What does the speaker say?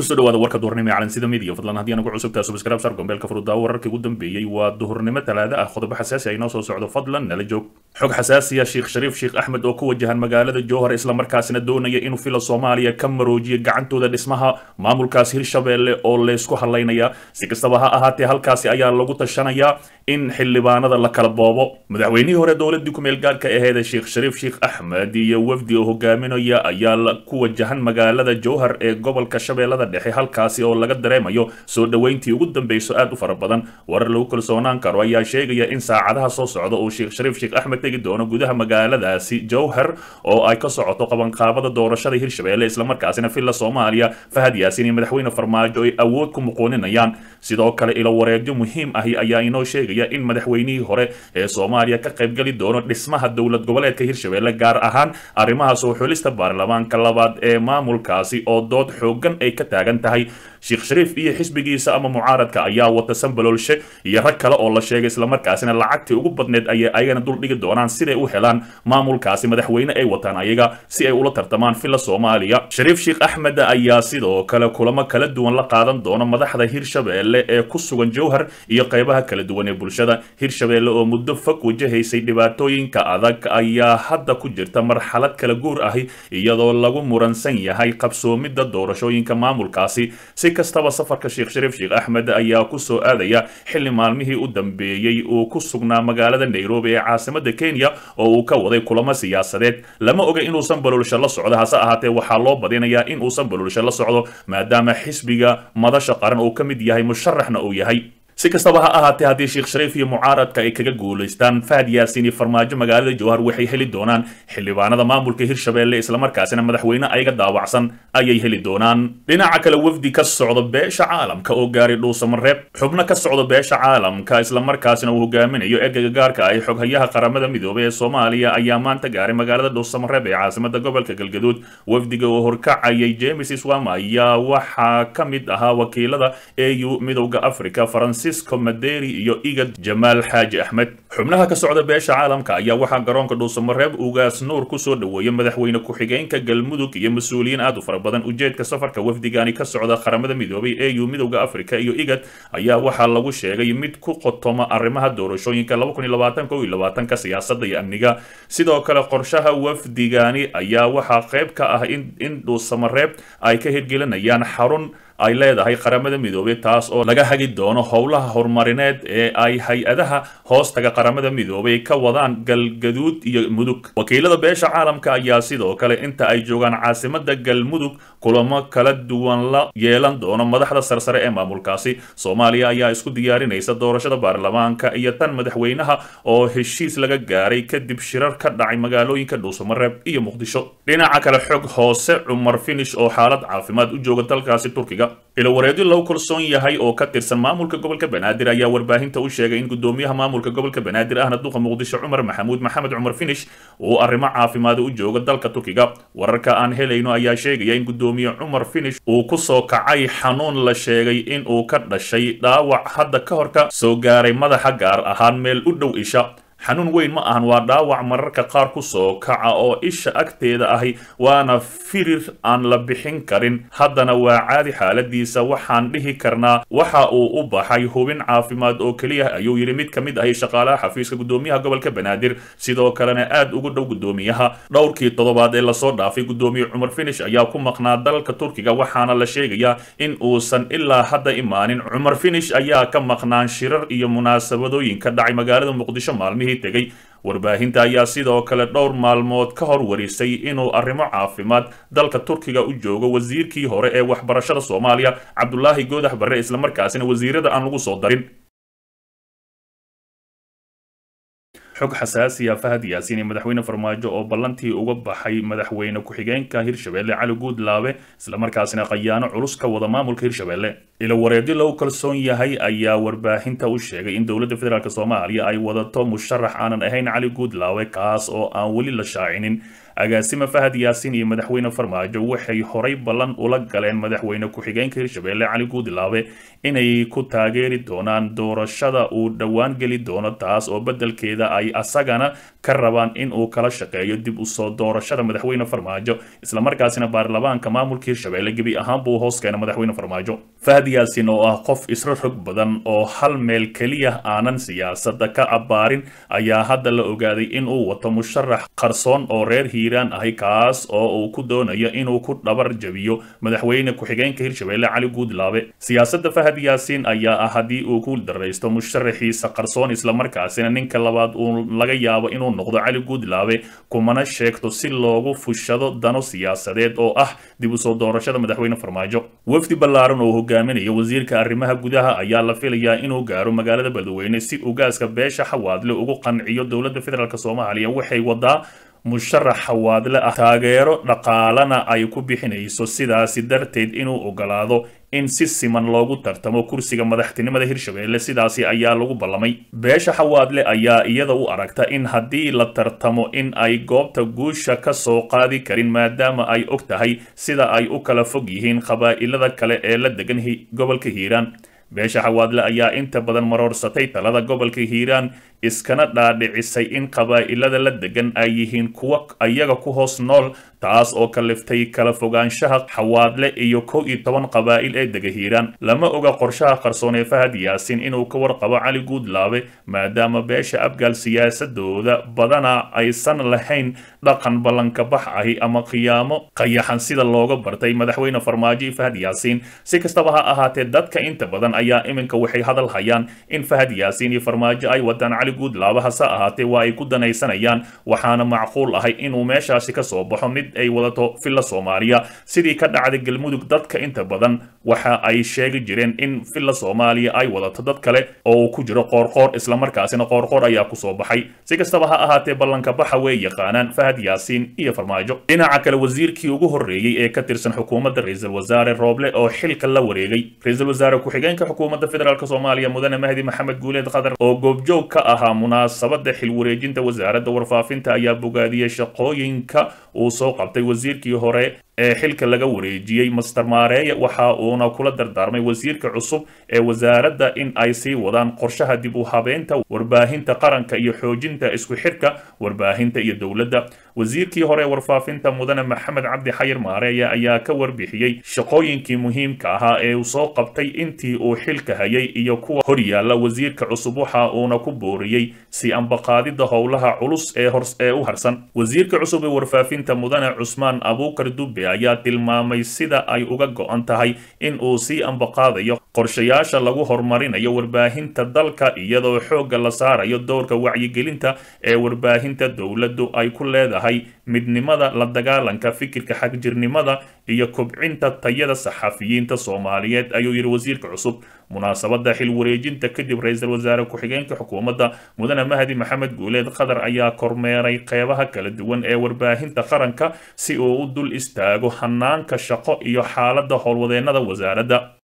kusoo dhawaada warka duhurnimo ee calansida midiya fadlan haddii anagu cusubtaa subscribe sar gombeelka furudaawo wararkii ugu dambeeyey waa duhurnimo talaada ah qodobo xasaasi ah inoo soo socdo fadlan nala joog xog xasaasiya sheekh shariif sheekh axmed oo ku wajahan magaalada jowhar islamarkaasina doonaya inuu fila soomaaliya ka maroojiyo gacantooda dhismaha maamulkaas hirshabeelle oo leysku hadlaynaya si kastaba ha ahaatee halkaasi ayaa lagu tashanayaa in xildhibaanada la kala boobo madaxweynihii hore dowladii kumeel gaadhka aheeda sheekh shariif sheekh axmed iyo wafdi oo hogaaminaya ayaa ku wajahan magaalada jowhar ee gobolka shabeellada dhexe halkaasi oo laga dareemayo soo dhoweyntii ugu dambeyso aad u fara badan warar lagu kalsoonaan karo ayaa sheegaya in saacadaha soo socda uu sheekh shariif sheekh axmed tegi doono gudaha magaaladaasi jowhar oo ay ka socoto qabanqaabada doorashada hirshabeelle islamarkaasina villa soomaaliya fahad yaasin iyo madaxweyne farmaajo ay awood ku muquuninayaan sidoo kale ilo wareegyo muhiim ahi ayaa inoo sheegaya in madaxweynihii hore ee soomaaliya ka qaybgeli doono dhismaha dowlad goboleedka hirshabeelle gaar ahaan arrimaha soo xulista baarlamaanka labaad ee maamulkaasi oo dood xoogan ay ka taagan tahay sheekh shariif iyo xisbigiisa ama mucaaradka ayaa wata sanbaloolshe iyo rag kale oo la sheegay islamarkaasina lacagtii ugu badneed ayay ayagana duldhigi doonaan siday u helaan maamulkaasi madaxweyne ay wataan ayaga si ay ula tartamaan villa soomaaliya shariif sheekh axmed ayaa sidoo kale kulamo kala duwan la qaadan doona madaxda hirshabeelle ee ku sugan jowhar iyo qaybaha kala duwan ee bulshada hirshabeelle oo muddo fog wajahaysay dhibaatooyinka adag ayaa hadda ku jirta marxalad kala guur ahi iyadoo lagu muransan yahay qabsoomidda doorashooyinka maamulkaasi si kastaba safarka sheekh shariif sheekh axmed ayaa kusoo aadaya xilli maalmihii u dambeeyey uu ku sugnaa magaalada nairobi ee caasimada kenya oo uu ka waday kulamo siyaasadeed lama oga inuusan baluulsho la socdo hase ahaatee waxaa loo badinayaa in uusan baluulsho la socdo maadaama xisbiga madasha qaran uu ka mid yahay musharaxna uu yahay si kastaba ha ahaatee haddii sheekh shariif iyo mucaaradka ay kaga guulaystaan fahad yaasin iyo farmaajo magaalada jowhar waxay heli doonaan xildhibaanada maamulka hirshabeelle islamarkaasina madaxweyne ayaga daawacsan ayay heli doonaan dhinaca kale wafdi ka socda beesha caalamka oo gaaray dhuusamareeb xubno ka socda beesha caalamka islamarkaasina uu hogaaminayo ergeyga gaarka ay xoghayaha qaramada midoobay ee soomaaliya ayaa maanta gaaray magaalada dhuusamareeb ee caasimada gobolka galgaduud wafdiga oo horkacayay james swama ayaa waxaa ka mid ahaa wakiilada au midowda africa faransi maderi iyo igad jamaal xaaji axmed xubnaha ka socda beesha caalamka ayaa waxaa garoonka dhuusamareeb ugaas nuur kusoo dhoweeyay madaxweyne ku-xigeenka galmudug iyo mas-uuliyiin aad u fara badan ujeedka safarka wafdigani ka socda qaramada midoobay au midowda africa iyo igad ayaa waxaa lagu sheegay mid ku qotoma arrimaha doorashooyinka ka siyaasada iyo amniga sidoo kale qorshaha wafdigani ayaa waxaa qayb ka ah in dhuusamareeb ay ka hirgelinayaan xarun ay leedahay qaramada midoobay taas oo laga hagi doono howlaha horumarineed ee ay hay-adaha hoostaga qaramada midoobay ka wadaan galgaduud iyo mudug wakiilada beesha caalamka ayaa sidoo kale inta ay joogaan caasimada galmudug kulamo kala duwan la yeelan doono madaxda sarsare ee maamulkaasi soomaaliya ayaa isku diyaarinaysa doorashada baarlamaanka iyo tan madaxweynaha oo heshiis laga gaaray kadib shirar ka dhacay magaalooyinka dhuusamareeb iyo muqdisho dhinaca kale xog hoose cumar finish oo xaalad caafimaad u jooga dalkaasi turkiga ilawareedyo lagu kalsoon yahay oo ka tirsan maamulka gobolka banaadir ayaa warbaahinta u sheegay in gudoomiyaha maamulka gobolka banaadir ahna duqa muqdisho cumar maxamuud maxamed cumar finish uu arrimo caafimaad u joogo dalka turkiga wararka aan helayno ayaa sheegaya in gudoomiye cumar finish uu kusoo kacay xanuun la sheegay in uu ka dhashay dhaawac hadda ka hor ka soo gaaray madaxa gaar ahaan meel u dhow isha xanuun weyn ma ahan waa dhaawac mararka qaar ku soo kaca oo isha agteeda ahi waana firir aan la bixin karin haddana waa caadi xaaladiisa waxaan dhihi karnaa waxa uu u baxay hubin caafimaad oo keliya ayuu yidhi mid ka mid ahi shaqaalaha xafiiska gudoomiyaha gobolka banaadir sidoo kalena aad ugu dhow gudoomiyaha dhowrkii toddobaad ee lasoo dhaafay gudoomiye cumar finish ayaa ku maqnaa dalka turkiga waxaana la sheegayaa in uusan ilaa hadda imaanin cumar finish ayaa ka maqnaan shirar iyo munaasabadooyinka dhacay magaalada muqdisho maalmihii tegay warbaahinta ayaa sidoo kale dhowr maalmood ka hor warisay inuu arrimo caafimaad dalka turkiga u joogo wasiirkii hore ee waxbarashada soomaaliya cabdulaahi goodax barre islamarkaasina wasiirada aan lagu soo darin xog xasaasiya fahad yaasiin iyo madaxweyne farmaajo oo ballantii uga baxay madaxweyne ku-xigeenka hirshabeelle cali guudlaabe islamarkaasina khayaano culus ka wada maamulka hirshabeelle ilo wareedyo lagu kalsoon yahay ayaa warbaahinta u sheegay in dowladda federaalk soomaaliya ay wadato musharax aanan ahayn cali guudlaawe kaas oo aan weli la shaacinin agaasime fahad yaasiin iyo madaxweyne farmaajo waxay horay ballan ula galeen madaxweyne ku-xigeenka hirshabelle cali guudilaabe inay ku taageeri doonaan doorashada uu dhowaan geli doono taas oo beddelkeeda ay asagana ka rabaan in uu kala shaqeeyo dib usoo doorashada madaxweyne farmaajo islamarkaasina baarlamaanka maamulka hirshabelle gebi ahaan buu hoos keena madaxweyne farmaajo fahad yaasiin oo ah qof isra rog badan oo hal meel keliya aanan siyaasadda ka abbaarin ayaa hadda la ogaaday in uu wato musharax qarsoon oo reer hiiraan ahi kaas oo uu ku doonayo inuu ku dhabar jabiyo madaxweyne ku-xigeenka hirshabelle cali guudlaabe siyaasadda fahad yaasiin ayaa ah haddii uu ku daraysto musharaxiisa qarsoon islamarkaasina ninka labaad uu laga yaabo inuu noqdo cali guudlaabe kumana sheegto si loogu fushado dano siyaasadeed oo ah dib usoo doorashada madaxweyne farmaajo wafdi ballaaran oo hogaaminayo wasiirka arrimaha gudaha ayaa la filayaa inuu gaaro magaalada beledweyne si ugaaska beesha xawaadle ugu qanciyo dowladda federaalk soomaaliya waxay wadaa musharax xawaadle ah taageero dhaqaalana ay ku bixinayso sidaasi darteed inuu ogolaado in si siman loogu tartamo kursiga madaxtinimada hirshabelle sidaasi ayaa lagu ballamay beesha xawaadle ayaa iyada u aragta in haddii la tartamo in ay goobta guusha ka soo qaadi karin maadaama ay og tahay sida ay u kala fog yihiin qabaa'ilada kale ee la degan gobolka hiiraan beesha xawaadle ayaa inta badan maroorsatay talada gobolka hiiraan iskana dhaadhicisay in qabaa'ilada la degan ay yihiin kuwa ayaga ku hoos nool taas oo kaliftay kala fogaanshaha xawaadle iyo kow iyo toban qabaa'il ee dega hiiraan lama oga qorshaha qarsoon ee fahad yaasiin inuu ka warqabo cali guudlaabe maadaama beesha abgaal siyaasadooda badana aysan lahayn dhaqan ballanka bax ahi ama qiyaamo qayaxan sida looga bartay madaxweyne farmaajo iyo fahad yaasiin si kastaba ha ahaatee dadka inta badan ayaa iminka waxay hadal hayaan in fahad yaasiin iyo farmaajo ay wadaan cali guudlaaba hase ahaatee waa ay ku danaysanayaan waxaana macquul ahay inuu meeshaasi ka soo baxo mid ay wadato villa soomaaliya sidii ka dhacday galmudug dadka inta badan waxa ay sheegi jireen in villa soomaaliya ay wadato dad kale oo uu ku jiro qoorqoor islamarkaasina qoorqoor ayaa kusoo baxay si kastaba ha ahaatee ballanka baxa way yaqaanaan fahad yaasiin iyo farmaajo dhinaca kale wasiirkii ugu horreeyey ee ka tirsan xukuumadda ra-iisul wasaare rooble oo xilka la wareegay ra-iisul wasaare ku-xigeenka xukuumadda federaalk soomaaliya mudane mahdi maxamed guuleed khadar oo goobjoog ka ahaa munaasabadda xil wareejinta wasaaradda warfaafinta ayaa bogaadiyey shaqooyinka uu soo qabtay wasiirkii hore ee xilka laga wareejiyey master maareeye waxa uuna kula dardaarmay wasiirka cusub ee wasaaradda in ay sii wadaan qorshaha dib u habeynta warbaahinta qaranka iyo xoojinta isku xidhka warbaahinta iyo dowladda wasiirkii hore ee warfaafinta mudane maxamed cabdi xayir maareeye ayaa ka warbixiyey shaqooyinkii muhiimka ahaa ee uu soo qabtay intii uu xilka hayay iyo kuwa horyaalla wasiirka cusub waxa uuna ku booriyey si ambaqaadidda howlaha culus ee ee u harsan wasiirka cusub ee warfaafinta mudane cusmaan abuukar dube ayaa tilmaamay sida ay uga go-an tahay in uu sii ambaqaadayo qorshayaasha lagu horumarinayo warbaahinta dalka iyadoo xoogga la saarayo dowrka wacyigelinta ee warbaahinta dowladdu ay ku leedahay midnimada la dagaalanka fikirka xagjirnimada iyo kobcinta tayada saxafiyiinta soomaaliyeed ayuu yidhi wasiirka cusub munaasabadda xil wareejinta kadib ra-iisul wasaare ku-xigeenka xukuumadda mudane mahdi maxamed guuleed qatar ayaa kormeeray qeybaha kala duwan ee warbaahinta qaranka si uu u dul istaago hanaanka shaqo iyo xaaladda howlwadeennada wasaaradda